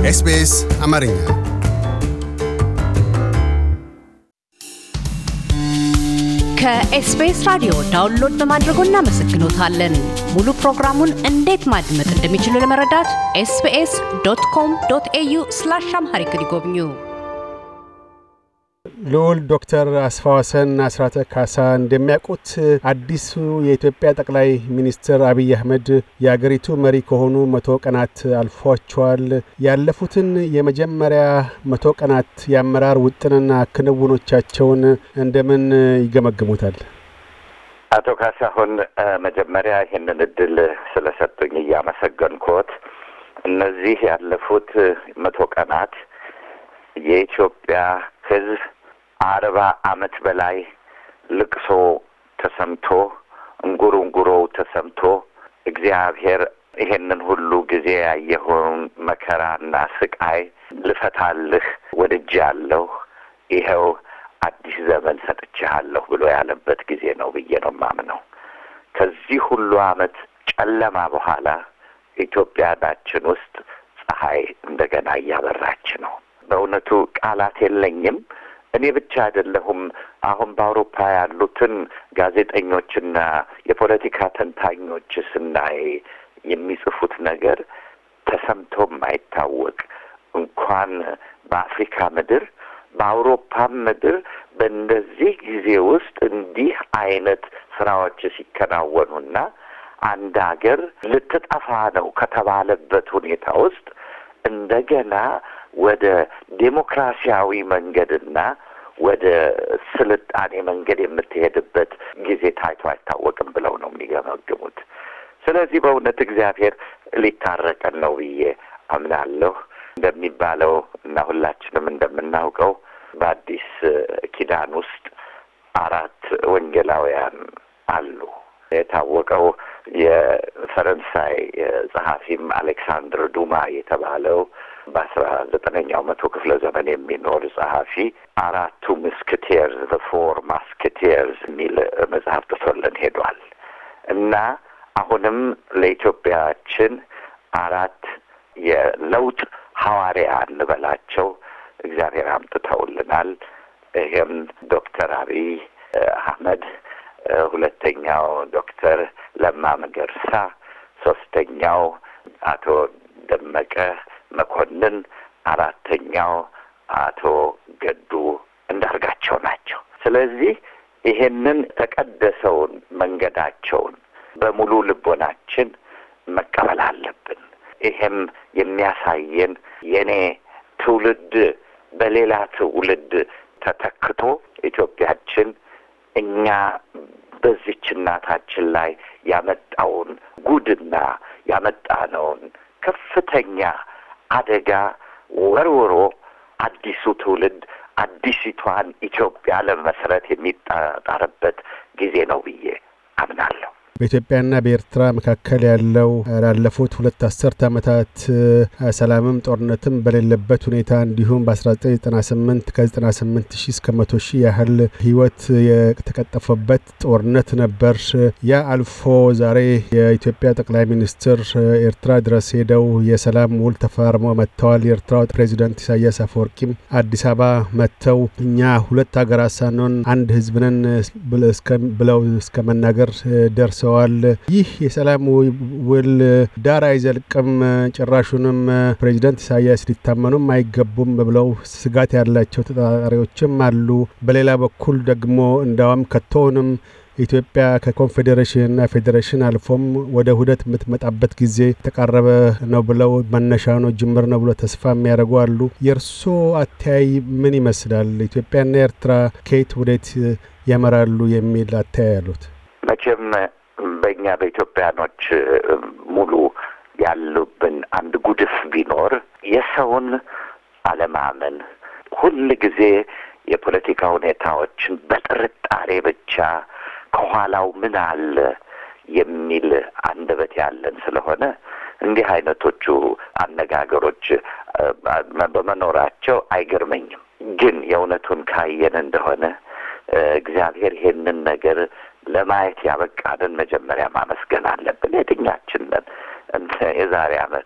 ኤስቢኤስ አማርኛ ከኤስቢኤስ ራዲዮ ዳውንሎድ በማድረጎ እናመሰግኖታለን። ሙሉ ፕሮግራሙን እንዴት ማድመጥ እንደሚችሉ ለመረዳት ኤስቢኤስ ዶት ኮም ዶት ኤዩ ስላሽ አምሃሪክ ይጎብኙ። ልዑል ዶክተር አስፋወሰን አስራተ ካሳ እንደሚያውቁት አዲሱ የኢትዮጵያ ጠቅላይ ሚኒስትር አብይ አህመድ የአገሪቱ መሪ ከሆኑ መቶ ቀናት አልፏቸዋል። ያለፉትን የመጀመሪያ መቶ ቀናት የአመራር ውጥንና ክንውኖቻቸውን እንደምን ይገመግሙታል? አቶ ካሳሁን መጀመሪያ ይህንን እድል ስለሰጡኝ እያመሰገንኩት፣ እነዚህ ያለፉት መቶ ቀናት የኢትዮጵያ ሕዝብ አርባ ዓመት በላይ ልቅሶ ተሰምቶ እንጉሩ እንጉሮው ተሰምቶ እግዚአብሔር ይሄንን ሁሉ ጊዜ ያየኸውን መከራና ስቃይ ልፈታልህ ወድጃለሁ፣ ይኸው አዲስ ዘመን ሰጥቼሃለሁ ብሎ ያለበት ጊዜ ነው ብዬ ነው የማምነው። ከዚህ ሁሉ ዓመት ጨለማ በኋላ ኢትዮጵያናችን ውስጥ ፀሐይ እንደገና እያበራች ነው። በእውነቱ ቃላት የለኝም። እኔ ብቻ አይደለሁም። አሁን በአውሮፓ ያሉትን ጋዜጠኞችና የፖለቲካ ተንታኞች ስናይ የሚጽፉት ነገር ተሰምቶ የማይታወቅ እንኳን በአፍሪካ ምድር በአውሮፓም ምድር በእንደዚህ ጊዜ ውስጥ እንዲህ አይነት ስራዎች ሲከናወኑና አንድ ሀገር ልትጠፋ ነው ከተባለበት ሁኔታ ውስጥ እንደገና ወደ ዴሞክራሲያዊ መንገድና ወደ ስልጣኔ መንገድ የምትሄድበት ጊዜ ታይቶ አይታወቅም ብለው ነው የሚገመግሙት። ስለዚህ በእውነት እግዚአብሔር ሊታረቀን ነው ብዬ አምናለሁ። እንደሚባለው እና ሁላችንም እንደምናውቀው በአዲስ ኪዳን ውስጥ አራት ወንጌላውያን አሉ። የታወቀው የፈረንሳይ ጸሐፊም አሌክሳንድር ዱማ የተባለው በአስራ ዘጠነኛው መቶ ክፍለ ዘመን የሚኖር ጸሐፊ አራቱ ምስክቴርዝ ዘ ፎር ማስክቴርዝ የሚል መጽሐፍ ጥሶልን ሄዷል እና አሁንም ለኢትዮጵያችን አራት የለውጥ ሐዋርያ እንበላቸው እግዚአብሔር አምጥተውልናል። ይህም ዶክተር አብይ አህመድ፣ ሁለተኛው ዶክተር ለማ መገርሳ፣ ሶስተኛው አቶ ደመቀ መኮንን፣ አራተኛው አቶ ገዱ እንዳርጋቸው ናቸው። ስለዚህ ይሄንን ተቀደሰውን መንገዳቸውን በሙሉ ልቦናችን መቀበል አለብን። ይሄም የሚያሳየን የኔ ትውልድ በሌላ ትውልድ ተተክቶ ኢትዮጵያችን እኛ በዚች እናታችን ላይ ያመጣውን ጉድና ያመጣነውን ከፍተኛ አደጋ ወርውሮ አዲሱ ትውልድ አዲሲቷን ኢትዮጵያ ለመመስረት የሚጣጣርበት ጊዜ ነው ብዬ አምናለሁ። በኢትዮጵያና በኤርትራ መካከል ያለው ላለፉት ሁለት አስርት ዓመታት ሰላምም ጦርነትም በሌለበት ሁኔታ እንዲሁም በ1998 ከ98 ሺህ እስከ መቶ ሺህ ያህል ሕይወት የተቀጠፈበት ጦርነት ነበር። ያ አልፎ ዛሬ የኢትዮጵያ ጠቅላይ ሚኒስትር ኤርትራ ድረስ ሄደው የሰላም ውል ተፈራርመው መጥተዋል። የኤርትራው ፕሬዚዳንት ኢሳያስ አፈወርቂም አዲስ አበባ መጥተው እኛ ሁለት ሀገራት ሳንሆን አንድ ሕዝብ ነን ብለው እስከ መናገር ደርሰ ደርሰዋል። ይህ የሰላም ውል ዳር አይዘልቅም፣ ጭራሹንም ፕሬዚደንት ኢሳያስ ሊታመኑም አይገቡም ብለው ስጋት ያላቸው ተጠራጣሪዎችም አሉ። በሌላ በኩል ደግሞ እንዳውም ከቶውንም ኢትዮጵያ ከኮንፌዴሬሽንና ፌዴሬሽን አልፎም ወደ ውህደት የምትመጣበት ጊዜ የተቃረበ ነው ብለው መነሻ ነው ጅምር ነው ብሎ ተስፋ የሚያደርጉ አሉ። የእርስዎ አተያይ ምን ይመስላል? ኢትዮጵያና ኤርትራ ከየት ወዴት ያመራሉ የሚል አተያይ አሉት? መቼም በእኛ በኢትዮጵያኖች ሙሉ ያሉብን አንድ ጉድፍ ቢኖር የሰውን አለማመን፣ ሁል ጊዜ የፖለቲካ ሁኔታዎችን በጥርጣሬ ብቻ ከኋላው ምን አለ የሚል አንደበት ያለን ስለሆነ እንዲህ አይነቶቹ አነጋገሮች በመኖራቸው አይገርመኝም። ግን የእውነቱን ካየን እንደሆነ እግዚአብሔር ይሄንን ነገር ለማየት ያበቃንን መጀመሪያ ማመስገን አለብን። የትኛችን ነን የዛሬ ዓመት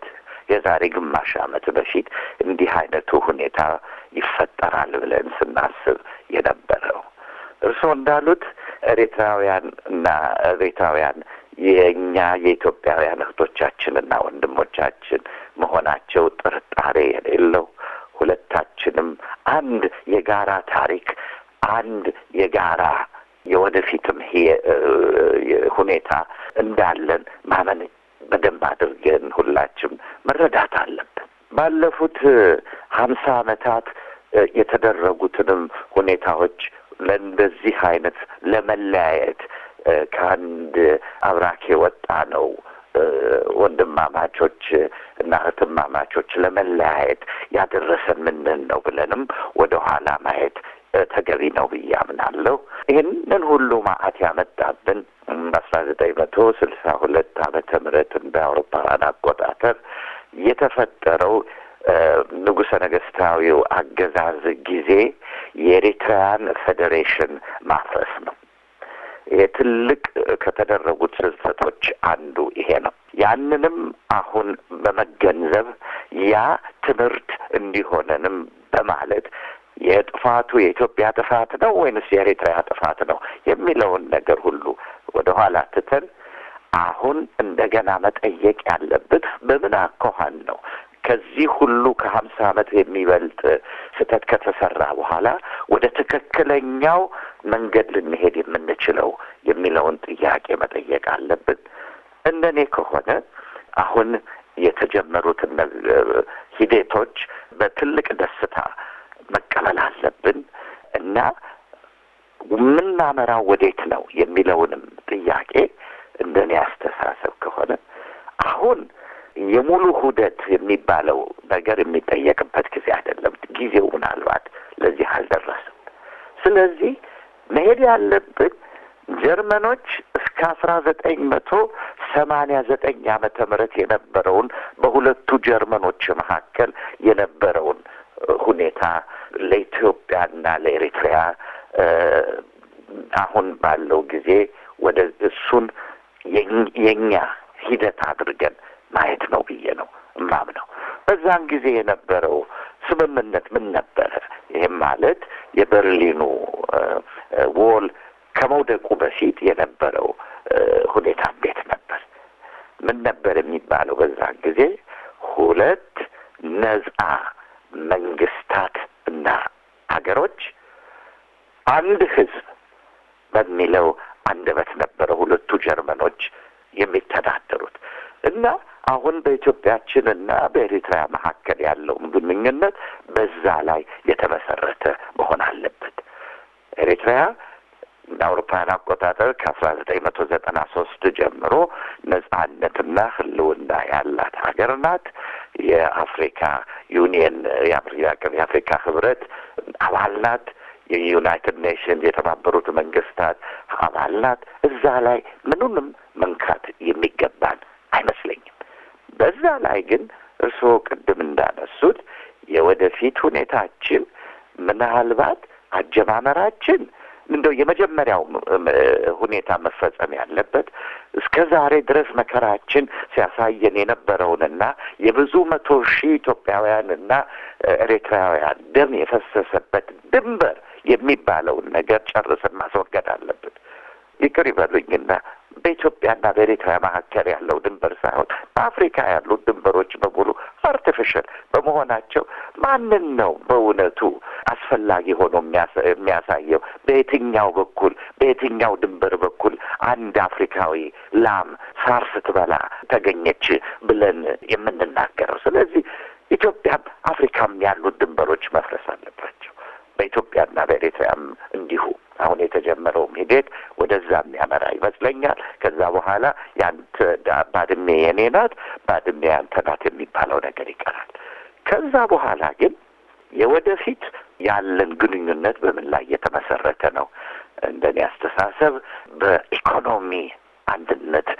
የዛሬ ግማሽ ዓመት በፊት እንዲህ አይነቱ ሁኔታ ይፈጠራል ብለን ስናስብ የነበረው። እርስዎ እንዳሉት ኤርትራውያን እና ኤርትራውያን የእኛ የኢትዮጵያውያን እህቶቻችንና ወንድሞቻችን መሆናቸው ጥርጣሬ የሌለው ሁለታችንም አንድ የጋራ ታሪክ፣ አንድ የጋራ የወደፊትም ሁኔታ እንዳለን ማመን በደንብ አድርገን ሁላችም መረዳት አለብን። ባለፉት ሀምሳ ዓመታት የተደረጉትንም ሁኔታዎች ለእንደዚህ አይነት ለመለያየት ከአንድ አብራክ የወጣ ነው ወንድማማቾች እና እህትማማቾች ለመለያየት ያደረሰን ምንን ነው ብለንም ወደ ኋላ ማየት ተገቢ ነው ብዬ አምናለሁ። ይህንን ሁሉ ማአት ያመጣብን በአስራ ዘጠኝ መቶ ስልሳ ሁለት ዓመተ ምህረት እንደ አውሮፓውያን አቆጣጠር የተፈጠረው ንጉሠ ነገሥታዊው አገዛዝ ጊዜ የኤሪትራያን ፌዴሬሽን ማፍረስ ነው። ይሄ ትልቅ ከተደረጉት ስህተቶች አንዱ ይሄ ነው። ያንንም አሁን በመገንዘብ ያ ትምህርት እንዲሆነንም በማለት የጥፋቱ የኢትዮጵያ ጥፋት ነው ወይንስ የኤሪትሪያ ጥፋት ነው የሚለውን ነገር ሁሉ ወደ ኋላ ትተን አሁን እንደገና መጠየቅ ያለብን በምን አኳኋን ነው ከዚህ ሁሉ ከሀምሳ ዓመት የሚበልጥ ስህተት ከተሰራ በኋላ ወደ ትክክለኛው መንገድ ልንሄድ የምንችለው የሚለውን ጥያቄ መጠየቅ አለብን። እንደኔ ከሆነ አሁን የተጀመሩት ሂደቶች በትልቅ ደስታ መቀበል አለብን እና የምናመራው ወዴት ነው የሚለውንም ጥያቄ እንደኔ አስተሳሰብ ከሆነ አሁን የሙሉ ሁደት የሚባለው ነገር የሚጠየቅበት ጊዜ አይደለም። ጊዜው ምናልባት ለዚህ አልደረስም። ስለዚህ መሄድ ያለብን ጀርመኖች እስከ አስራ ዘጠኝ መቶ ሰማንያ ዘጠኝ ዓመተ ምህረት የነበረውን በሁለቱ ጀርመኖች መካከል የነበረውን ሁኔታ ለኢትዮጵያና ለኤሪትሪያ አሁን ባለው ጊዜ ወደ እሱን የኛ ሂደት አድርገን ማየት ነው ብዬ ነው እማምነው። በዛን ጊዜ የነበረው ስምምነት ምን ነበረ? ይህም ማለት የበርሊኑ ዎል ከመውደቁ በፊት የነበረው ሁኔታ እንዴት ነበር? ምን ነበር የሚባለው? በዛን ጊዜ ሁለት ነጻ መንግስታት እና ሀገሮች አንድ ህዝብ በሚለው አንደበት ነበረ ሁለቱ ጀርመኖች የሚተዳደሩት እና አሁን በኢትዮጵያችን እና በኤሪትሪያ መካከል ያለውን ግንኙነት በዛ ላይ የተመሰረተ መሆን አለበት። ኤሪትሪያ እንደ አውሮፓውያን አቆጣጠር ከአስራ ዘጠኝ መቶ ዘጠና ሶስት ጀምሮ ነጻነትና ህልውና ያላት ሀገር ናት። የአፍሪካ ዩኒየን የአፍሪካ ህብረት አባል ናት። የዩናይትድ ኔሽንስ የተባበሩት መንግስታት አባል ናት። እዛ ላይ ምኑንም መንካት የሚገባን አይመስለኝም። በዛ ላይ ግን እርስዎ ቅድም እንዳነሱት የወደፊት ሁኔታችን ምናልባት አጀማመራችን እንደው የመጀመሪያው ሁኔታ መፈጸም ያለበት እስከ ዛሬ ድረስ መከራችን ሲያሳየን የነበረውንና የብዙ መቶ ሺህ ኢትዮጵያውያንና ኤርትራውያን ደም የፈሰሰበት ድንበር የሚባለውን ነገር ጨርስን ማስወገድ አለብን። ይቅር ይበሉኝና በኢትዮጵያና በኤሪትሪያ መካከል ያለው ድንበር ሳይሆን በአፍሪካ ያሉት ድንበሮች በሙሉ አርቲፊሻል በመሆናቸው ማንን ነው በእውነቱ አስፈላጊ ሆኖ የሚያሳየው? በየትኛው በኩል በየትኛው ድንበር በኩል አንድ አፍሪካዊ ላም ሳር ስትበላ ተገኘች ብለን የምንናገረው? ስለዚህ ኢትዮጵያም አፍሪካም ያሉት ድንበሮች መፍረስ አለባቸው። በኢትዮጵያና በኤሪትሪያም እንዲሁ አሁን የተጀመረውም ሂደት ወደዛ የሚያመራ ይመስለኛል። ከዛ በኋላ ያንተ ባድሜ የኔ ናት፣ ባድሜ ያንተ ናት የሚባለው ነገር ይቀራል። ከዛ በኋላ ግን የወደፊት ያለን ግንኙነት በምን ላይ የተመሰረተ ነው? እንደኔ አስተሳሰብ በኢኮኖሚ አንድነት፣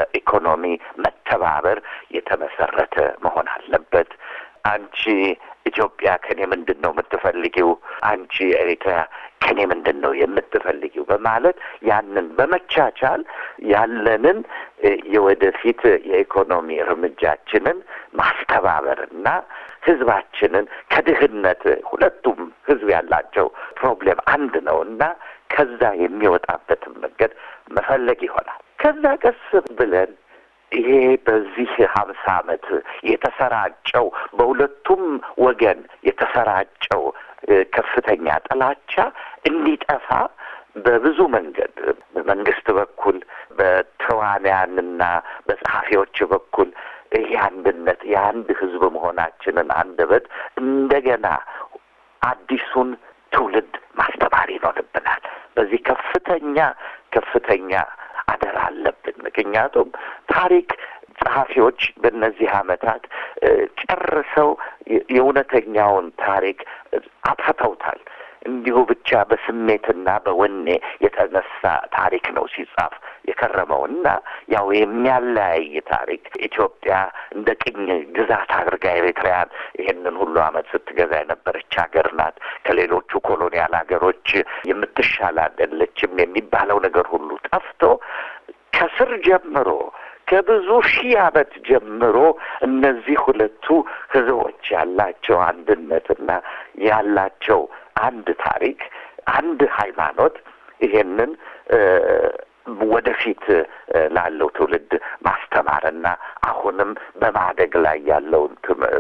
በኢኮኖሚ መተባበር የተመሰረተ መሆን አለበት። አንቺ ኢትዮጵያ ከኔ ምንድን ነው የምትፈልጊው? አንቺ ኤሪትሪያ ከኔ ምንድን ነው የምትፈልጊው? በማለት ያንን በመቻቻል ያለንን የወደፊት የኢኮኖሚ እርምጃችንን ማስተባበርና ህዝባችንን ከድህነት ሁለቱም ህዝብ ያላቸው ፕሮብሌም አንድ ነው እና ከዛ የሚወጣበትን መንገድ መፈለግ ይሆናል። ከዛ ቀስ ብለን ይሄ በዚህ ሀምሳ ዓመት የተሰራጨው በሁለቱም ወገን የተሰራጨው ከፍተኛ ጥላቻ እንዲጠፋ በብዙ መንገድ በመንግስት በኩል በተዋንያንና በጸሐፊዎች በኩል ይሄ አንድነት የአንድ ህዝብ መሆናችንን አንደበት እንደገና አዲሱን ትውልድ ማስተማር ይኖርብናል። በዚህ ከፍተኛ ከፍተኛ አደራ አለብን። ምክንያቱም ታሪክ ጸሐፊዎች በእነዚህ ዓመታት ጨርሰው የእውነተኛውን ታሪክ አጥፍተውታል። እንዲሁ ብቻ በስሜትና በወኔ የተነሳ ታሪክ ነው ሲጻፍ የከረመው እና ያው የሚያለያይ ታሪክ ኢትዮጵያ እንደ ቅኝ ግዛት አድርጋ ኤርትራያን ይህንን ሁሉ ዓመት ስትገዛ የነበረች ሀገር ናት፣ ከሌሎቹ ኮሎኒያል ሀገሮች የምትሻል አይደለችም የሚባለው ነገር ሁሉ ጠፍቶ ከስር ጀምሮ ከብዙ ሺህ ዓመት ጀምሮ እነዚህ ሁለቱ ህዝቦች ያላቸው አንድነትና ያላቸው አንድ ታሪክ፣ አንድ ሃይማኖት ይሄንን ወደፊት ላለው ትውልድ ማስተማርና አሁንም በማደግ ላይ ያለውን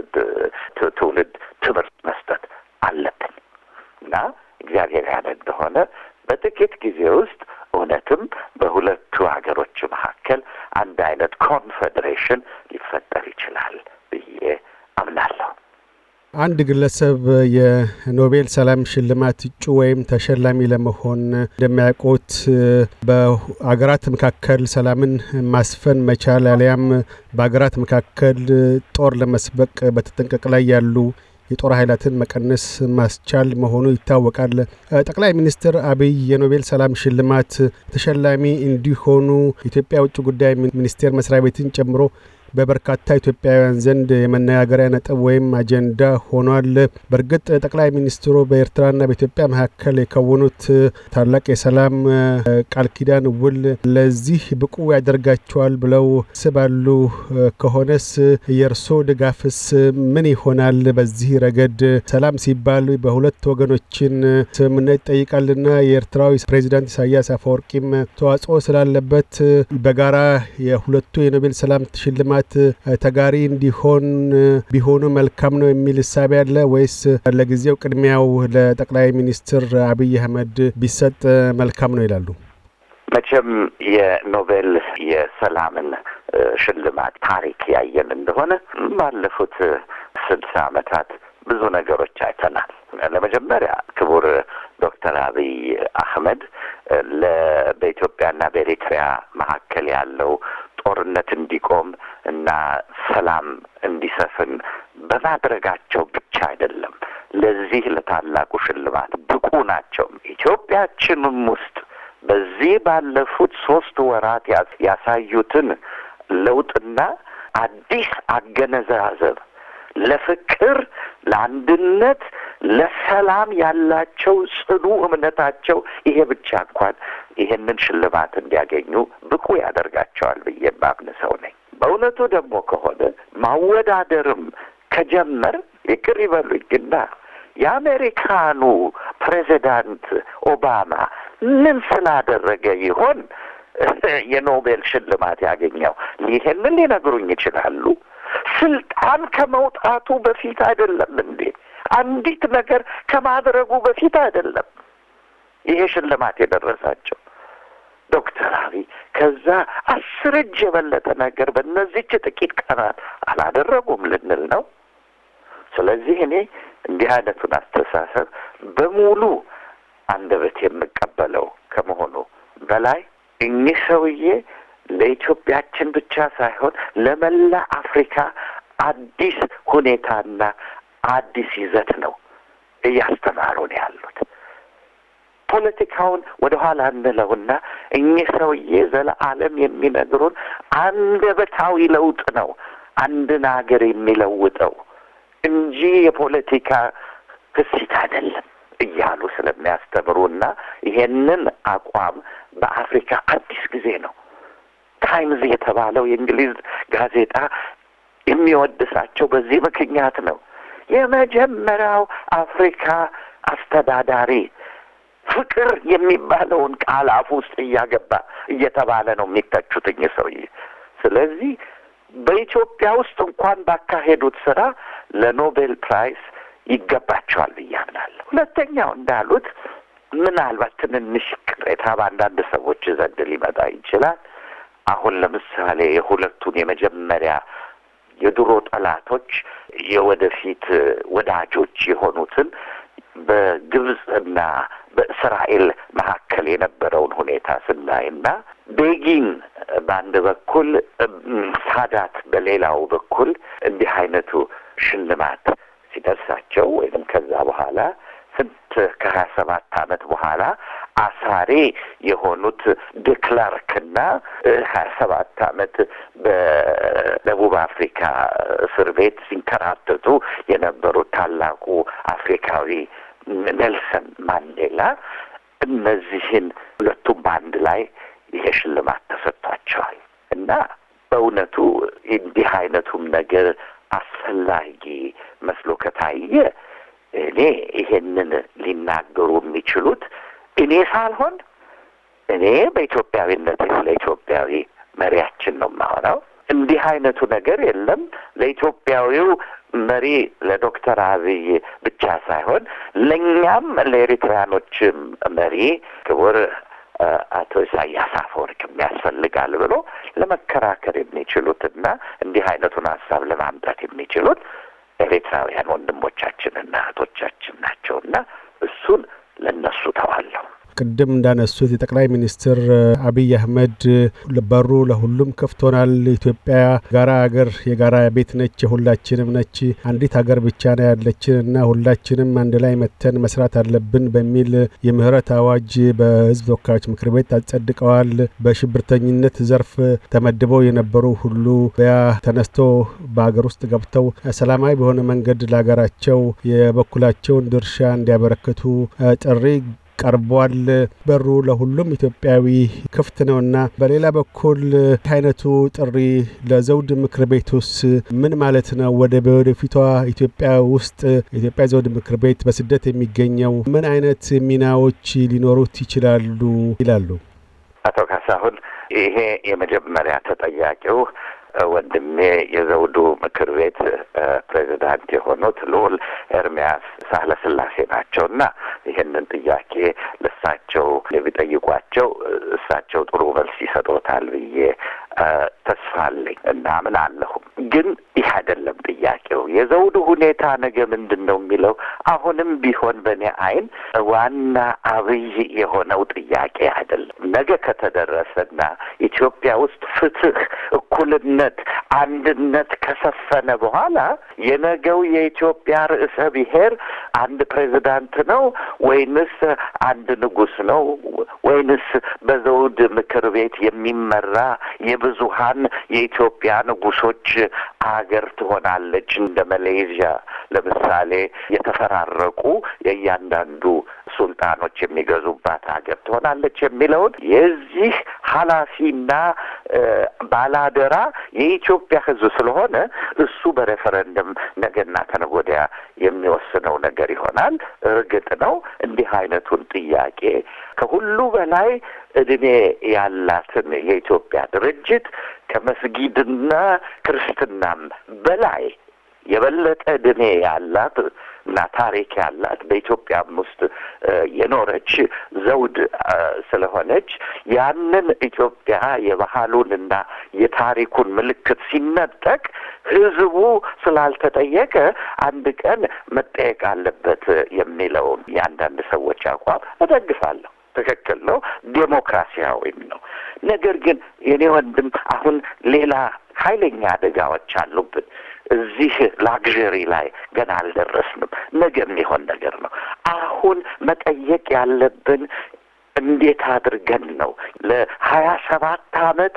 ትውልድ ትምህርት መስጠት አለብን እና እግዚአብሔር ያለ እንደሆነ በጥቂት ጊዜ ውስጥ እውነትም በሁለቱ ሀገሮች መካከል አንድ አይነት ኮንፌዴሬሽን ሊፈጠር ይችላል ብዬ አምናለሁ። አንድ ግለሰብ የኖቤል ሰላም ሽልማት እጩ ወይም ተሸላሚ ለመሆን እንደሚያውቁት በአገራት መካከል ሰላምን ማስፈን መቻል አሊያም በአገራት መካከል ጦር ለመስበቅ በተጠንቀቅ ላይ ያሉ የጦር ኃይላትን መቀነስ ማስቻል መሆኑ ይታወቃል። ጠቅላይ ሚኒስትር አብይ የኖቤል ሰላም ሽልማት ተሸላሚ እንዲሆኑ የኢትዮጵያ ውጭ ጉዳይ ሚኒስቴር መስሪያ ቤትን ጨምሮ በበርካታ ኢትዮጵያውያን ዘንድ የመነጋገሪያ ነጥብ ወይም አጀንዳ ሆኗል። በእርግጥ ጠቅላይ ሚኒስትሩ በኤርትራና በኢትዮጵያ መካከል የከወኑት ታላቅ የሰላም ቃል ኪዳን ውል ለዚህ ብቁ ያደርጋቸዋል ብለው ስባሉ ከሆነስ የእርሶ ድጋፍስ ምን ይሆናል? በዚህ ረገድ ሰላም ሲባል በሁለት ወገኖችን ስምምነት ይጠይቃልና የኤርትራዊ ፕሬዚዳንት ኢሳያስ አፈወርቂም ተዋጽኦ ስላለበት በጋራ የሁለቱ የኖቤል ሰላም ሽልማት ተጋሪ እንዲሆን ቢሆኑ መልካም ነው የሚል እሳቤ አለ ወይስ ለጊዜው ቅድሚያው ለጠቅላይ ሚኒስትር አብይ አህመድ ቢሰጥ መልካም ነው ይላሉ? መቼም የኖቤል የሰላምን ሽልማት ታሪክ ያየን እንደሆነ ባለፉት ስልሳ ዓመታት ብዙ ነገሮች አይተናል። ለመጀመሪያ ክቡር ዶክተር አብይ አህመድ በኢትዮጵያና በኤሪትሪያ መካከል ያለው ጦርነት እንዲቆም እና ሰላም እንዲሰፍን በማድረጋቸው ብቻ አይደለም ለዚህ ለታላቁ ሽልማት ብቁ ናቸው። ኢትዮጵያችንም ውስጥ በዚህ ባለፉት ሶስት ወራት ያሳዩትን ለውጥና አዲስ አገነዛዘብ ለፍቅር፣ ለአንድነት፣ ለሰላም ያላቸው ጽኑ እምነታቸው ይሄ ብቻ እንኳን ይሄንን ሽልማት እንዲያገኙ ብቁ ያደርጋቸዋል ብዬ ማምን ሰው ነኝ። በእውነቱ ደግሞ ከሆነ ማወዳደርም ከጀመር ይቅር ይበሉኝና የአሜሪካኑ ፕሬዚዳንት ኦባማ ምን ስላደረገ ይሆን የኖቤል ሽልማት ያገኘው? ይሄንን ሊነግሩኝ ይችላሉ። ስልጣን ከመውጣቱ በፊት አይደለም እንዴ? አንዲት ነገር ከማድረጉ በፊት አይደለም ይሄ ሽልማት የደረሳቸው ዶክተር አብይ ከዛ አስር እጅ የበለጠ ነገር በእነዚች ጥቂት ቀናት አላደረጉም ልንል ነው። ስለዚህ እኔ እንዲህ አይነቱን አስተሳሰብ በሙሉ አንደበት የምቀበለው ከመሆኑ በላይ እኚህ ሰውዬ ለኢትዮጵያችን ብቻ ሳይሆን ለመላ አፍሪካ አዲስ ሁኔታና አዲስ ይዘት ነው እያስተማሩን ያሉት። ፖለቲካውን ወደ ኋላ እንለውና እኚህ ሰውዬ ዘለዓለም የሚነግሩን አንደበታዊ ለውጥ ነው አንድን ሀገር የሚለውጠው እንጂ እንጂ የፖለቲካ ክሲት አይደለም እያሉ ስለሚያስተምሩና ይሄንን አቋም በአፍሪካ አዲስ ጊዜ ነው። ታይምዝ የተባለው የእንግሊዝ ጋዜጣ የሚወድሳቸው በዚህ ምክንያት ነው። የመጀመሪያው አፍሪካ አስተዳዳሪ ፍቅር የሚባለውን ቃል አፍ ውስጥ እያገባ እየተባለ ነው የሚተቹት እኚህ ሰውዬ። ስለዚህ በኢትዮጵያ ውስጥ እንኳን ባካሄዱት ስራ ለኖቤል ፕራይስ ይገባቸዋል ብዬ አምናለሁ። ሁለተኛው እንዳሉት ምናልባት ትንንሽ ቅሬታ በአንዳንድ ሰዎች ዘንድ ሊመጣ ይችላል። አሁን ለምሳሌ የሁለቱን የመጀመሪያ የድሮ ጠላቶች የወደፊት ወዳጆች የሆኑትን በግብፅና በእስራኤል መካከል የነበረውን ሁኔታ ስናይና ቤጊን በአንድ በኩል ሳዳት በሌላው በኩል እንዲህ አይነቱ ሽልማት ሲደርሳቸው ወይም ከዛ በኋላ ስንት ከሀያ ሰባት ዓመት በኋላ አሳሪ የሆኑት ድክላርክና ሀያ ሰባት ዓመት በደቡብ አፍሪካ እስር ቤት ሲንከራተቱ የነበሩት ታላቁ አፍሪካዊ ኔልሰን ማንዴላ እነዚህን ሁለቱም በአንድ ላይ ይሄ ሽልማት ተሰጥቷቸዋል እና በእውነቱ እንዲህ አይነቱም ነገር አስፈላጊ መስሎ ከታየ እኔ ይሄንን ሊናገሩ የሚችሉት እኔ ሳልሆን እኔ በኢትዮጵያዊነት ስለ ኢትዮጵያዊ መሪያችን ነው የማወራው። እንዲህ አይነቱ ነገር የለም ለኢትዮጵያዊው መሪ ለዶክተር አብይ ብቻ ሳይሆን ለእኛም ለኤሪትራያኖችም መሪ ክቡር አቶ ኢሳያስ አፈወርቅም ያስፈልጋል ብሎ ለመከራከር የሚችሉትና እንዲህ አይነቱን ሀሳብ ለማምጣት የሚችሉት ኤርትራውያን ወንድሞቻችንና እህቶቻችን ናቸውና እሱን ለእነሱ ተዋለሁ። ቅድም እንዳነሱት የጠቅላይ ሚኒስትር አብይ አህመድ በሩ ለሁሉም ክፍት ሆናል። ኢትዮጵያ ጋራ ሀገር የጋራ ቤት ነች፣ የሁላችንም ነች። አንዲት ሀገር ብቻ ነው ያለችን እና ሁላችንም አንድ ላይ መተን መስራት አለብን በሚል የምህረት አዋጅ በሕዝብ ተወካዮች ምክር ቤት አጸድቀዋል። በሽብርተኝነት ዘርፍ ተመድበው የነበሩ ሁሉ በያ ተነስቶ በሀገር ውስጥ ገብተው ሰላማዊ በሆነ መንገድ ለሀገራቸው የበኩላቸውን ድርሻ እንዲያበረክቱ ጥሪ ቀርቧል። በሩ ለሁሉም ኢትዮጵያዊ ክፍት ነውና በሌላ በኩል አይነቱ ጥሪ ለዘውድ ምክር ቤቱስ ምን ማለት ነው? ወደ ወደፊቷ ኢትዮጵያ ውስጥ የኢትዮጵያ ዘውድ ምክር ቤት በስደት የሚገኘው ምን አይነት ሚናዎች ሊኖሩት ይችላሉ ይላሉ? አቶ ካሳሁን ይሄ የመጀመሪያ ተጠያቂው ወንድሜ የዘውዱ ምክር ቤት ፕሬዚዳንት የሆኑት ልዑል ኤርሚያስ ሳህለስላሴ ናቸው እና ይህንን ጥያቄ ለእሳቸው ቢጠይቋቸው እሳቸው ጥሩ መልስ ይሰጦታል ብዬ ተስፋ አለኝ እና ምን አለሁም። ግን ይህ አይደለም ጥያቄው። የዘውዱ ሁኔታ ነገ ምንድን ነው የሚለው አሁንም ቢሆን በእኔ አይን ዋና አብይ የሆነው ጥያቄ አይደለም። ነገ ከተደረሰና ኢትዮጵያ ውስጥ ፍትህ፣ እኩልነት፣ አንድነት ከሰፈነ በኋላ የነገው የኢትዮጵያ ርዕሰ ብሔር አንድ ፕሬዚዳንት ነው ወይንስ አንድ ንጉሥ ነው ወይንስ በዘውድ ምክር ቤት የሚመራ የብዙሀን የኢትዮጵያ ንጉሶች አገር ትሆናለች። እንደ መሌዥያ ለምሳሌ የተፈራረቁ የእያንዳንዱ ሱልጣኖች የሚገዙባት ሀገር ትሆናለች የሚለውን የዚህ ኃላፊና ባላደራ የኢትዮጵያ ሕዝብ ስለሆነ እሱ በሬፈረንደም ነገና ከነገ ወዲያ የሚወስነው ነገር ይሆናል። እርግጥ ነው እንዲህ አይነቱን ጥያቄ ከሁሉ በላይ እድሜ ያላትን የኢትዮጵያ ድርጅት ከመስጊድና ክርስትናም በላይ የበለጠ እድሜ ያላት እና ታሪክ ያላት በኢትዮጵያም ውስጥ የኖረች ዘውድ ስለሆነች ያንን ኢትዮጵያ የባህሉንና የታሪኩን ምልክት ሲነጠቅ ህዝቡ ስላልተጠየቀ አንድ ቀን መጠየቅ አለበት የሚለውን የአንዳንድ ሰዎች አቋም እደግፋለሁ። ትክክል ነው፣ ዴሞክራሲያዊም ነው። ነገር ግን የኔ ወንድም አሁን ሌላ ኃይለኛ አደጋዎች አሉብን። እዚህ ላግዠሪ ላይ ገና አልደረስንም። ነገ የሚሆን ነገር ነው። አሁን መጠየቅ ያለብን እንዴት አድርገን ነው ለሀያ ሰባት አመት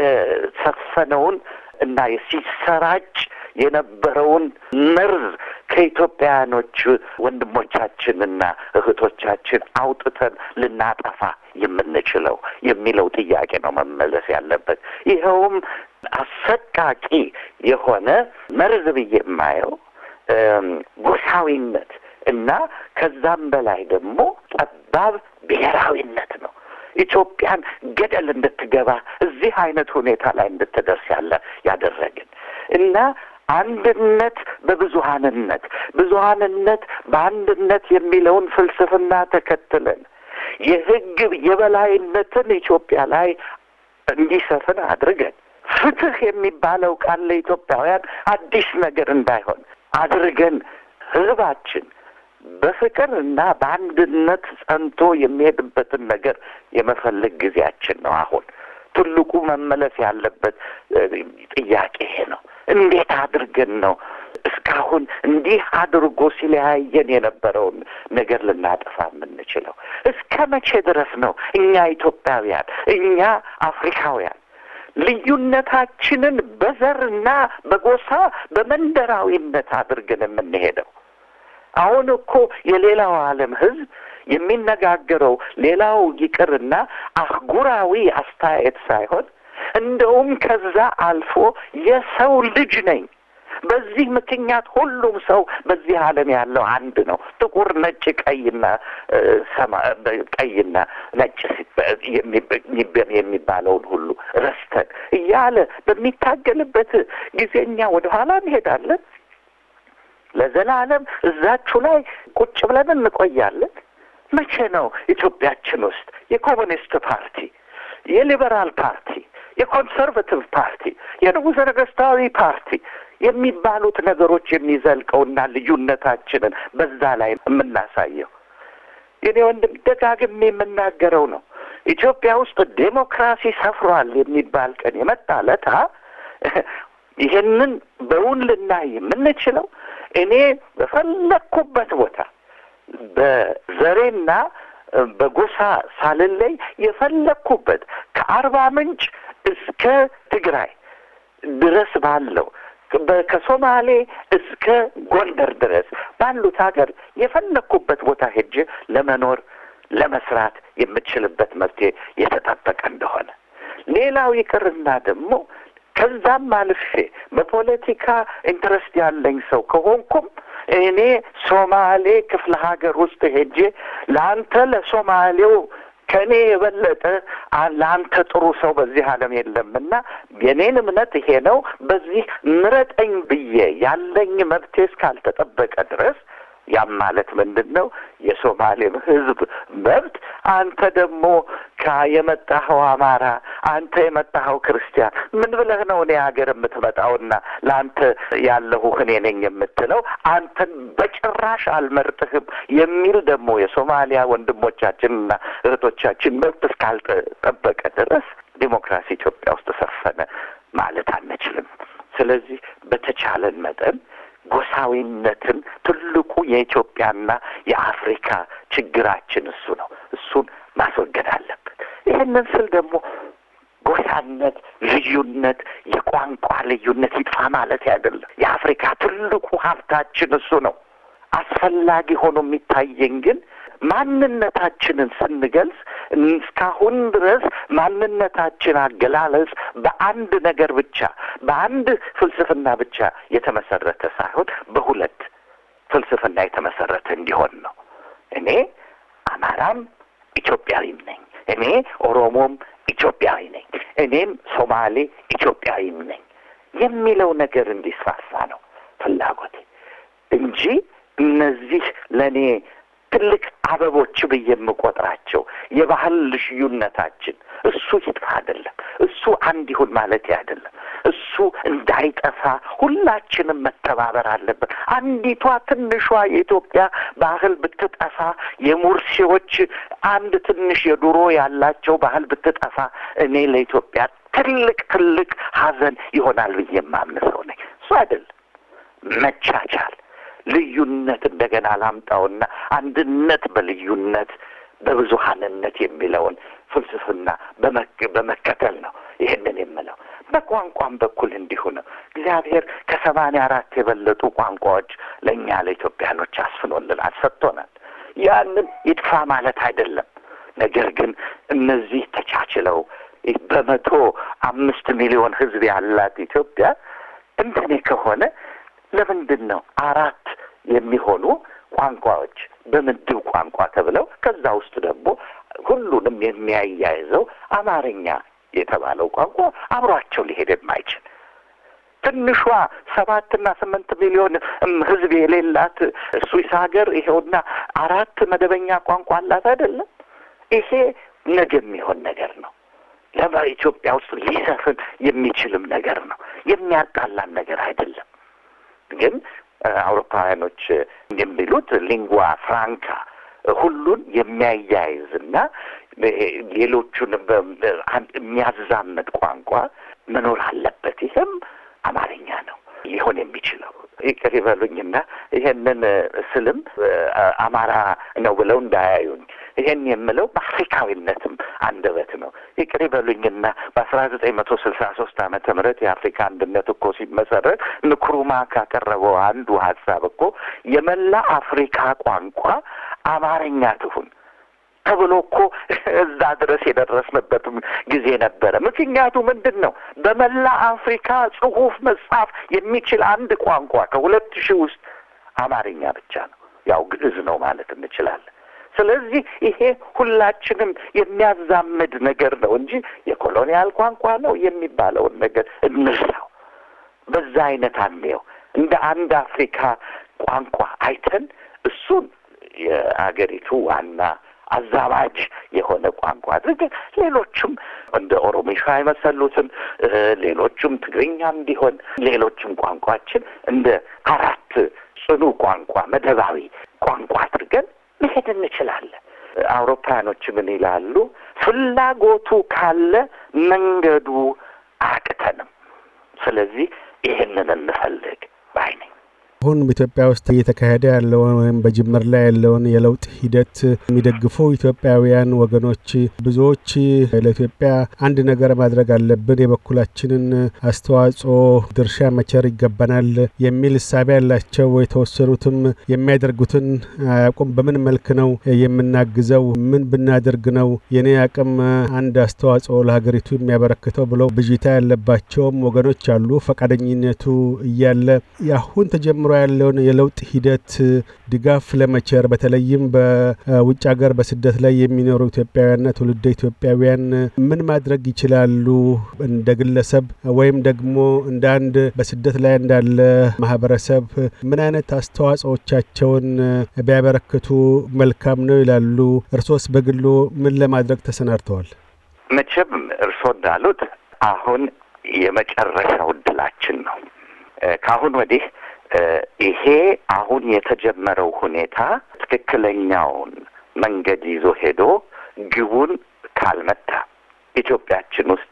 የሰፈነውን እና ሲሰራጭ የነበረውን መርዝ ከኢትዮጵያውያኖች ወንድሞቻችንና እህቶቻችን አውጥተን ልናጠፋ የምንችለው የሚለው ጥያቄ ነው መመለስ ያለበት። ይኸውም አሰቃቂ የሆነ መርዝ ብዬ የማየው ጎሳዊነት እና ከዛም በላይ ደግሞ ጠባብ ብሔራዊነት ነው። ኢትዮጵያን ገደል እንድትገባ እዚህ አይነት ሁኔታ ላይ እንድትደርስ ያለ ያደረግን እና አንድነት በብዙሀንነት ብዙሀንነት በአንድነት የሚለውን ፍልስፍና ተከትለን የሕግ የበላይነትን ኢትዮጵያ ላይ እንዲሰፍን አድርገን ፍትህ የሚባለው ቃል ለኢትዮጵያውያን አዲስ ነገር እንዳይሆን አድርገን ሕዝባችን በፍቅር እና በአንድነት ጸንቶ የሚሄድበትን ነገር የመፈለግ ጊዜያችን ነው። አሁን ትልቁ መመለስ ያለበት ጥያቄ ይሄ ነው። እንዴት አድርገን ነው እስካሁን እንዲህ አድርጎ ሲለያየን የነበረውን ነገር ልናጠፋ የምንችለው? እስከ መቼ ድረስ ነው እኛ ኢትዮጵያውያን እኛ አፍሪካውያን ልዩነታችንን በዘርና በጎሳ በመንደራዊነት አድርገን የምንሄደው? አሁን እኮ የሌላው ዓለም ሕዝብ የሚነጋገረው ሌላው ይቅርና አህጉራዊ አስተያየት ሳይሆን እንደውም ከዛ አልፎ የሰው ልጅ ነኝ በዚህ ምክንያት ሁሉም ሰው በዚህ ዓለም ያለው አንድ ነው። ጥቁር፣ ነጭ፣ ቀይና ሰማ ቀይና ነጭ የሚባለውን ሁሉ ረስተን እያለ በሚታገልበት ጊዜ እኛ ወደ ኋላ እንሄዳለን። ለዘላለም እዛችሁ ላይ ቁጭ ብለን እንቆያለን። መቼ ነው ኢትዮጵያችን ውስጥ የኮሙኒስት ፓርቲ፣ የሊበራል ፓርቲ፣ የኮንሰርቫቲቭ ፓርቲ፣ የንጉሠ ነገሥታዊ ፓርቲ የሚባሉት ነገሮች የሚዘልቀውና ልዩነታችንን በዛ ላይ የምናሳየው? የኔ ወንድም ደጋግሜ የምናገረው ነው። ኢትዮጵያ ውስጥ ዴሞክራሲ ሰፍሯል የሚባል ቀን የመጣ ለታ ይሄንን በውን ልናይ የምንችለው እኔ በፈለግኩበት ቦታ በዘሬና በጎሳ ሳልለይ የፈለግኩበት ከአርባ ምንጭ እስከ ትግራይ ድረስ ባለው ከሶማሌ እስከ ጎንደር ድረስ ባሉት ሀገር የፈለግኩበት ቦታ ሄጄ ለመኖር ለመስራት የምችልበት መፍትሄ የተጠበቀ እንደሆነ ሌላው ይቅርና ደግሞ ከዛም አልፌ በፖለቲካ ኢንትረስት ያለኝ ሰው ከሆንኩም እኔ ሶማሌ ክፍለ ሀገር ውስጥ ሄጄ ለአንተ ለሶማሌው ከእኔ የበለጠ ለአንተ ጥሩ ሰው በዚህ ዓለም የለምና የኔን እምነት ይሄ ነው፣ በዚህ ምረጠኝ ብዬ ያለኝ መብቴ እስካልተጠበቀ ድረስ ያም ማለት ምንድን ነው? የሶማሌም ሕዝብ መብት አንተ ደግሞ የመጣኸው አማራ፣ አንተ የመጣኸው ክርስቲያን ምን ብለህ ነው እኔ ሀገር የምትመጣውና ለአንተ ያለሁ እኔ ነኝ የምትለው? አንተን በጭራሽ አልመርጥህም የሚል ደግሞ የሶማሊያ ወንድሞቻችንና እህቶቻችን መብት እስካልተጠበቀ ድረስ ዲሞክራሲ ኢትዮጵያ ውስጥ ሰፈነ ማለት አንችልም። ስለዚህ በተቻለን መጠን ጎሳዊነትን ትልቁ የኢትዮጵያና የአፍሪካ ችግራችን እሱ ነው። እሱን ማስወገድ አለበት። ይህንን ስል ደግሞ ጎሳነት፣ ልዩነት፣ የቋንቋ ልዩነት ይጥፋ ማለት አይደለም። የአፍሪካ ትልቁ ሀብታችን እሱ ነው። አስፈላጊ ሆኖ የሚታየኝ ግን ማንነታችንን ስንገልጽ እስካሁን ድረስ ማንነታችን አገላለጽ በአንድ ነገር ብቻ በአንድ ፍልስፍና ብቻ የተመሰረተ ሳይሆን በሁለት ፍልስፍና የተመሰረተ እንዲሆን ነው። እኔ አማራም ኢትዮጵያዊም ነኝ። እኔ ኦሮሞም ኢትዮጵያዊ ነኝ። እኔም ሶማሌ ኢትዮጵያዊም ነኝ የሚለው ነገር እንዲስፋፋ ነው ፍላጎቴ እንጂ እነዚህ ለእኔ ትልቅ አበቦች ብዬ የምቆጥራቸው የባህል ልዩነታችን እሱ ይጥፋ አይደለም። እሱ አንድ ይሁን ማለት አይደለም። እሱ እንዳይጠፋ ሁላችንም መተባበር አለብን። አንዲቷ ትንሿ የኢትዮጵያ ባህል ብትጠፋ፣ የሙርሲዎች አንድ ትንሽ የድሮ ያላቸው ባህል ብትጠፋ እኔ ለኢትዮጵያ ትልቅ ትልቅ ሐዘን ይሆናል ብዬ የማምን ሰው ነኝ። እሱ አይደለም መቻቻል ልዩነት እንደገና ላምጣውና አንድነት በልዩነት በብዙሀንነት የሚለውን ፍልስፍና በመከተል ነው ይህንን የምለው። በቋንቋም በኩል እንዲሁ ነው። እግዚአብሔር ከሰማንያ አራት የበለጡ ቋንቋዎች ለእኛ ለኢትዮጵያኖች አስፍኖልናል፣ ሰጥቶናል። ያንን ይጥፋ ማለት አይደለም። ነገር ግን እነዚህ ተቻችለው በመቶ አምስት ሚሊዮን ሕዝብ ያላት ኢትዮጵያ እንደኔ ከሆነ ለምንድን ነው አራት የሚሆኑ ቋንቋዎች በምድብ ቋንቋ ተብለው ከዛ ውስጥ ደግሞ ሁሉንም የሚያያይዘው አማርኛ የተባለው ቋንቋ አብሯቸው ሊሄድ የማይችል ትንሿ ሰባትና ስምንት ሚሊዮን ህዝብ የሌላት ስዊስ ሀገር ይኸውና አራት መደበኛ ቋንቋ አላት አይደለም። ይሄ ነገ የሚሆን ነገር ነው። ለማ ኢትዮጵያ ውስጥ ሊሰፍን የሚችልም ነገር ነው። የሚያጣላን ነገር አይደለም። ግን አውሮፓውያኖች የሚሉት ሊንጓ ፍራንካ ሁሉን የሚያያይዝና ሌሎቹን የሚያዛምድ ቋንቋ መኖር አለበት። ይህም አማርኛ ነው ሊሆን የሚችለው። ይቅር ይበሉኝና ይሄንን ስልም አማራ ነው ብለው እንዳያዩኝ ይሄን የምለው በአፍሪካዊነትም አንደበት ነው። ይቅር ይበሉኝና በአስራ ዘጠኝ መቶ ስልሳ ሶስት ዓመተ ምህረት የአፍሪካ አንድነት እኮ ሲመሰረት ንክሩማ ካቀረበው አንዱ ሀሳብ እኮ የመላ አፍሪካ ቋንቋ አማርኛ ትሁን ተብሎ እኮ እዛ ድረስ የደረስንበትም ጊዜ ነበረ። ምክንያቱ ምንድን ነው? በመላ አፍሪካ ጽሑፍ መጻፍ የሚችል አንድ ቋንቋ ከሁለት ሺህ ውስጥ አማርኛ ብቻ ነው። ያው ግዕዝ ነው ማለት እንችላለን። ስለዚህ ይሄ ሁላችንም የሚያዛምድ ነገር ነው እንጂ የኮሎኒያል ቋንቋ ነው የሚባለውን ነገር እንርሳው። በዛ አይነት አንየው። እንደ አንድ አፍሪካ ቋንቋ አይተን እሱን የአገሪቱ ዋና አዛባጅ የሆነ ቋንቋ አድርገን ሌሎቹም እንደ ኦሮሚሻ የመሰሉትን ሌሎቹም ትግርኛም ቢሆን ሌሎችም ቋንቋችን እንደ አራት ጽኑ ቋንቋ መደባዊ ቋንቋ አድርገን መሄድ እንችላለን። አውሮፓውያኖች ምን ይላሉ? ፍላጎቱ ካለ መንገዱ አያቅተንም። ስለዚህ ይህንን እንፈልግ ባይ ነኝ። አሁን በኢትዮጵያ ውስጥ እየተካሄደ ያለውን ወይም በጅምር ላይ ያለውን የለውጥ ሂደት የሚደግፉ ኢትዮጵያውያን ወገኖች ብዙዎች ለኢትዮጵያ አንድ ነገር ማድረግ አለብን፣ የበኩላችንን አስተዋጽኦ ድርሻ መቸር ይገባናል የሚል እሳቤ ያላቸው የተወሰኑትም የሚያደርጉትን አያውቁም። በምን መልክ ነው የምናግዘው? ምን ብናደርግ ነው የኔ አቅም አንድ አስተዋጽኦ ለሀገሪቱ የሚያበረክተው ብለው ብዥታ ያለባቸውም ወገኖች አሉ። ፈቃደኝነቱ እያለ አሁን ተጀምሮ ያለውን የለውጥ ሂደት ድጋፍ ለመቸር በተለይም በውጭ ሀገር በስደት ላይ የሚኖሩ ኢትዮጵያውያንና ትውልደ ኢትዮጵያውያን ምን ማድረግ ይችላሉ? እንደ ግለሰብ ወይም ደግሞ እንደ አንድ በስደት ላይ እንዳለ ማህበረሰብ ምን አይነት አስተዋጽኦቻቸውን ቢያበረክቱ መልካም ነው ይላሉ? እርሶስ በግሎ ምን ለማድረግ ተሰናድተዋል? መቼም እርሶ እንዳሉት አሁን የመጨረሻው እድላችን ነው። ከአሁን ወዲህ ይሄ አሁን የተጀመረው ሁኔታ ትክክለኛውን መንገድ ይዞ ሄዶ ግቡን ካልመታ ኢትዮጵያችን ውስጥ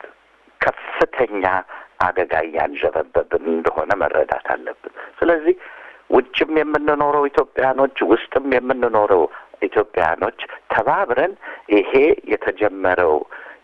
ከፍተኛ አደጋ እያንዣበበብን እንደሆነ መረዳት አለብን። ስለዚህ ውጭም የምንኖረው ኢትዮጵያኖች፣ ውስጥም የምንኖረው ኢትዮጵያኖች ተባብረን ይሄ የተጀመረው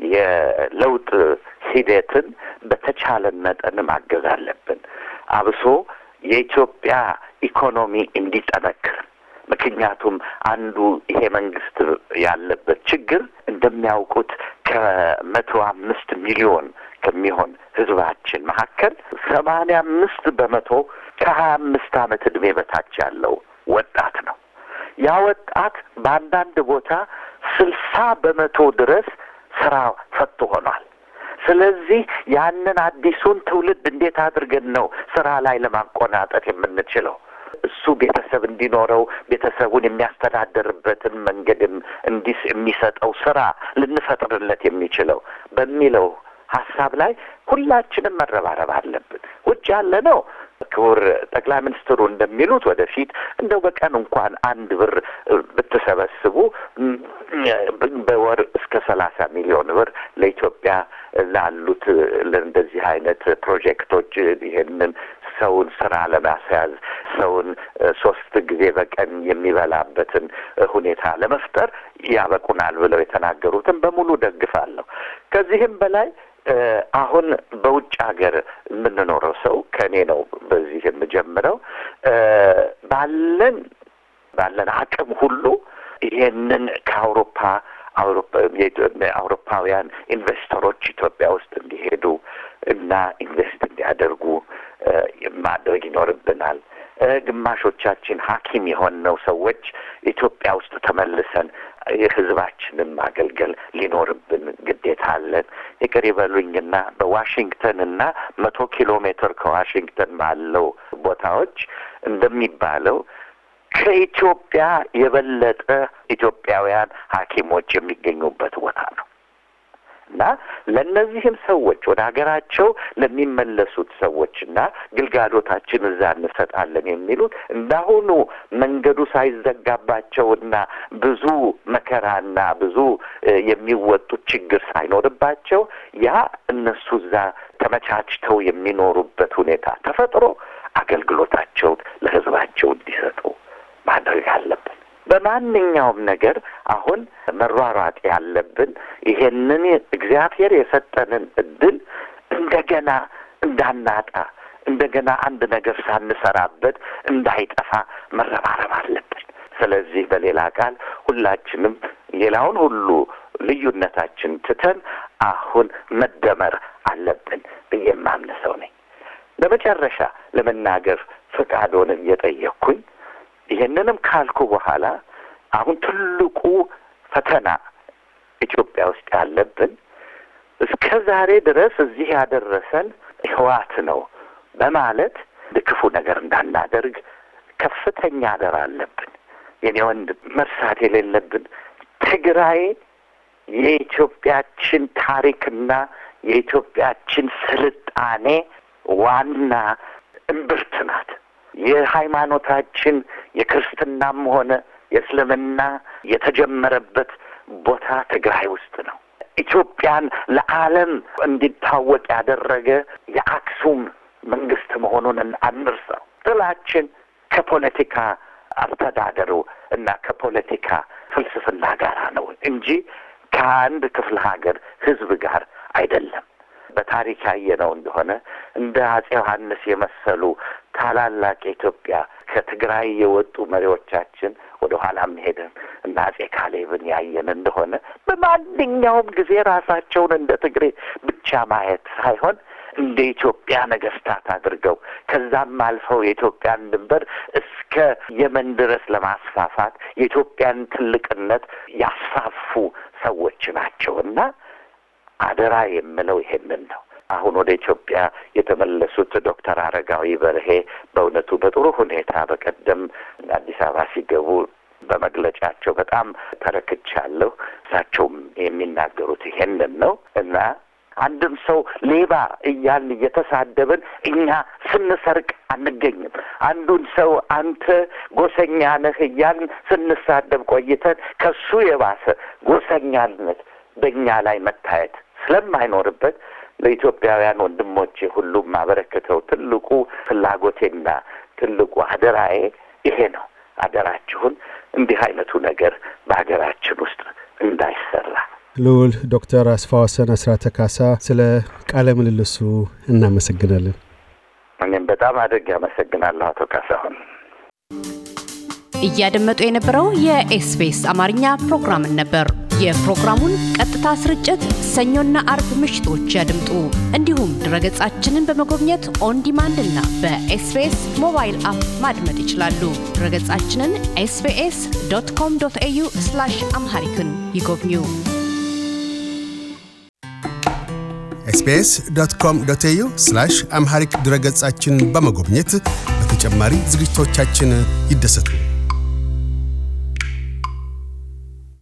የለውጥ ሂደትን በተቻለን መጠን ማገዝ አለብን። አብሶ የኢትዮጵያ ኢኮኖሚ እንዲጠነክር። ምክንያቱም አንዱ ይሄ መንግስት ያለበት ችግር እንደሚያውቁት ከመቶ አምስት ሚሊዮን ከሚሆን ህዝባችን መካከል ሰማንያ አምስት በመቶ ከሀያ አምስት ዓመት ዕድሜ በታች ያለው ወጣት ነው። ያ ወጣት በአንዳንድ ቦታ ስልሳ በመቶ ድረስ ስራ ፈቶ ሆኗል። ስለዚህ ያንን አዲሱን ትውልድ እንዴት አድርገን ነው ስራ ላይ ለማቆናጠጥ የምንችለው? እሱ ቤተሰብ እንዲኖረው ቤተሰቡን የሚያስተዳድርበትን መንገድም እንዲስ የሚሰጠው ስራ ልንፈጥርለት የሚችለው በሚለው ሀሳብ ላይ ሁላችንም መረባረብ አለብን። ውጭ ያለ ነው ክቡር ጠቅላይ ሚኒስትሩ እንደሚሉት ወደፊት እንደው በቀን እንኳን አንድ ብር ብትሰበስቡ በወር እስከ ሰላሳ ሚሊዮን ብር ለኢትዮጵያ ላሉት ለእንደዚህ አይነት ፕሮጀክቶች ይሄንን ሰውን ስራ ለማስያዝ ሰውን ሶስት ጊዜ በቀን የሚበላበትን ሁኔታ ለመፍጠር ያበቁናል ብለው የተናገሩትን በሙሉ ደግፋለሁ። ከዚህም በላይ አሁን በውጭ ሀገር የምንኖረው ሰው ከእኔ ነው በዚህ የምጀምረው ባለን ባለን አቅም ሁሉ ይሄንን ከአውሮፓ አውሮፓውያን ኢንቨስተሮች ኢትዮጵያ ውስጥ እንዲሄዱ እና ኢንቨስት እንዲያደርጉ ማድረግ ይኖርብናል። ግማሾቻችን ሐኪም የሆነው ሰዎች ኢትዮጵያ ውስጥ ተመልሰን የሕዝባችንን ማገልገል ሊኖርብን ግዴታ አለን። ይቅር ይበሉኝና በዋሽንግተን እና መቶ ኪሎ ሜትር ከዋሽንግተን ባለው ቦታዎች እንደሚባለው ከኢትዮጵያ የበለጠ ኢትዮጵያውያን ሐኪሞች የሚገኙበት ቦታ ነው እና ለእነዚህም ሰዎች ወደ ሀገራቸው ለሚመለሱት ሰዎችና ግልጋሎታችን እዛ እንሰጣለን የሚሉት እንዳሁኑ መንገዱ ሳይዘጋባቸውና ብዙ መከራና ብዙ የሚወጡት ችግር ሳይኖርባቸው ያ እነሱ እዛ ተመቻችተው የሚኖሩበት ሁኔታ ተፈጥሮ አገልግሎታቸውን ለሕዝባቸው እንዲሰጡ ማድረግ አለብን። በማንኛውም ነገር አሁን መሯሯጥ ያለብን ይሄንን እግዚአብሔር የሰጠንን እድል እንደገና እንዳናጣ እንደገና አንድ ነገር ሳንሰራበት እንዳይጠፋ መረባረብ አለብን። ስለዚህ በሌላ ቃል ሁላችንም ሌላውን ሁሉ ልዩነታችን ትተን አሁን መደመር አለብን ብዬ የማምን ሰው ነኝ። ለመጨረሻ ለመናገር ፈቃዶን እየጠየቅኩኝ ይሄንንም ካልኩ በኋላ አሁን ትልቁ ፈተና ኢትዮጵያ ውስጥ ያለብን እስከ ዛሬ ድረስ እዚህ ያደረሰን ህዋት ነው በማለት ክፉ ነገር እንዳናደርግ ከፍተኛ አደራ አለብን። የኔ ወንድ መርሳት የሌለብን ትግራይ የኢትዮጵያችን ታሪክና የኢትዮጵያችን ስልጣኔ ዋና እምብርት ናት። የሃይማኖታችን የክርስትናም ሆነ የእስልምና የተጀመረበት ቦታ ትግራይ ውስጥ ነው። ኢትዮጵያን ለዓለም እንዲታወቅ ያደረገ የአክሱም መንግስት መሆኑን አንርሳው። ጥላችን ከፖለቲካ አስተዳደሩ እና ከፖለቲካ ፍልስፍና ጋር ነው እንጂ ከአንድ ክፍለ ሀገር ህዝብ ጋር አይደለም። በታሪክ ያየነው እንደሆነ እንደ አጼ ዮሐንስ የመሰሉ ታላላቅ የኢትዮጵያ ከትግራይ የወጡ መሪዎቻችን ወደ ኋላም ሄደን እና አጼ ካሌብን ያየን እንደሆነ በማንኛውም ጊዜ ራሳቸውን እንደ ትግሬ ብቻ ማየት ሳይሆን እንደ ኢትዮጵያ ነገስታት አድርገው ከዛም አልፈው የኢትዮጵያን ድንበር እስከ የመን ድረስ ለማስፋፋት የኢትዮጵያን ትልቅነት ያስፋፉ ሰዎች ናቸው እና አደራ የምለው ይሄንን ነው። አሁን ወደ ኢትዮጵያ የተመለሱት ዶክተር አረጋዊ በርሄ በእውነቱ በጥሩ ሁኔታ በቀደም አዲስ አበባ ሲገቡ በመግለጫቸው በጣም ተረክቻለሁ። እሳቸውም የሚናገሩት ይሄንን ነው እና አንድም ሰው ሌባ እያልን እየተሳደብን እኛ ስንሰርቅ አንገኝም። አንዱን ሰው አንተ ጎሰኛ ነህ እያልን ስንሳደብ ቆይተን ከሱ የባሰ ጎሰኛነት በእኛ ላይ መታየት ስለማይኖርበት ለኢትዮጵያውያን ወንድሞቼ ሁሉም ማበረክተው ትልቁ ፍላጎቴና ትልቁ አደራዬ ይሄ ነው። አደራችሁን እንዲህ አይነቱ ነገር በሀገራችን ውስጥ እንዳይሰራ። ልዑል ዶክተር አስፋወሰን አስራተ ካሳ ስለ ቃለ ምልልሱ እናመሰግናለን። እኔም በጣም አድርጌ አመሰግናለሁ አቶ ካሳሁን። እያደመጡ የነበረው የኤስቢኤስ አማርኛ ፕሮግራምን ነበር። የፕሮግራሙን ቀጥታ ስርጭት ሰኞና አርብ ምሽቶች ያድምጡ። እንዲሁም ድረገጻችንን በመጎብኘት ኦን ዲማንድ እና በኤስቢኤስ ሞባይል አፕ ማድመጥ ይችላሉ። ድረገጻችንን ኤስቢኤስ ዶት ኮም ዶት ኤዩ አምሃሪክን ይጎብኙ። ኤስቢኤስ ዶት ኮም ዶት ኤዩ አምሃሪክ ድረገጻችን በመጎብኘት በተጨማሪ ዝግጅቶቻችን ይደሰቱ።